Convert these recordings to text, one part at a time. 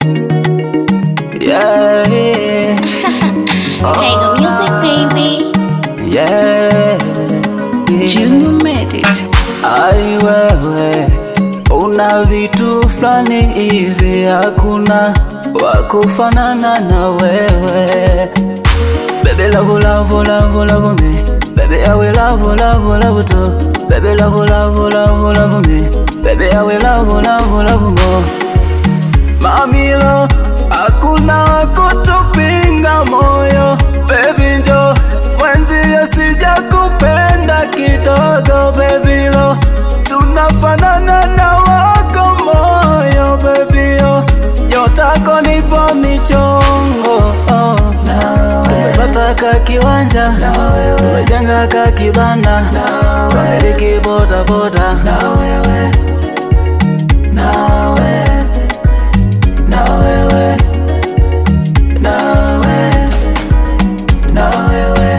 Yeah, Pega Music, baby. yeah. Junior made it. Ai wewe, una vitu fulani hivi, hakuna wakufanana na wewe. Baby love love love love me, baby I will love love love too. Baby love love love love me, baby I will love love love more. Mamilo, hakuna wakutupinga moyo. Baby njo mwenzi, sija kupenda kidogo. Baby lo, tunafanana na wako moyo. Baby yo, nyotako nipo michongo oh. Tumepata ka kiwanja, tumejenga ka kibanda, tumiliki boda boda na wewe, na wewe na wewe, na wewe, na wewe.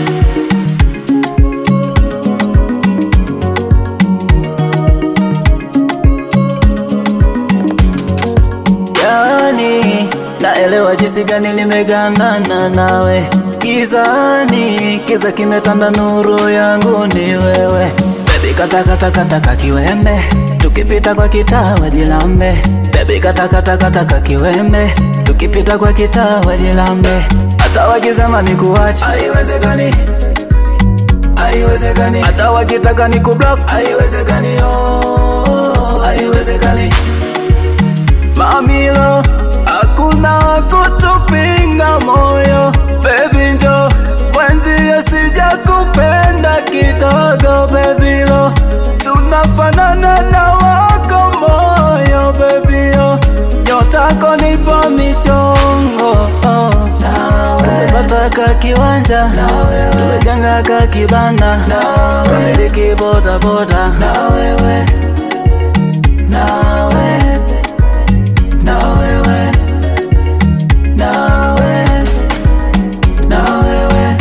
Yani naelewa jinsi gani nimegandana nawe gizani, kiza kimetanda, nuru yangu ni wewe. Baby kata kata kata kakiwembe, tukipita kwa kitaa wajilambe. Baby kata kata kata kakiwembe, tukipita kwa kitaa wajilambe. Hata wakisema nikuache, haiwezekani, haiwezekani. Hata wakitaka nikublock, haiwezekani, oh, haiwezekani. Mamilo, hakuna wakutupinga moyo. Baby njo mwenzi, sija kupenda kidogo. Baby lo, tunafanana na wako moyo. Baby yo, nyotako nipo michongo oh. Tumepata ka kiwanja, tumejenga ka kibanda, tumiliki boda boda na wewe, na wewe na wewe, na wewe, na wewe.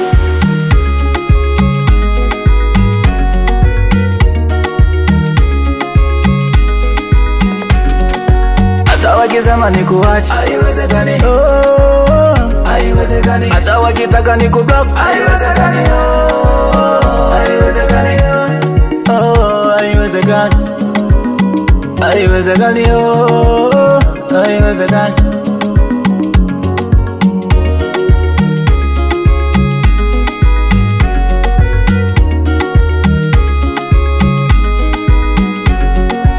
Hata wakisema nikuache, haiwezekani, oh, haiwezekani. Hata wakitaka nikublock, haiwezekani, oh, haiwezekani, oh, haiwezekani, haiwezekani, oh, haiwezekani.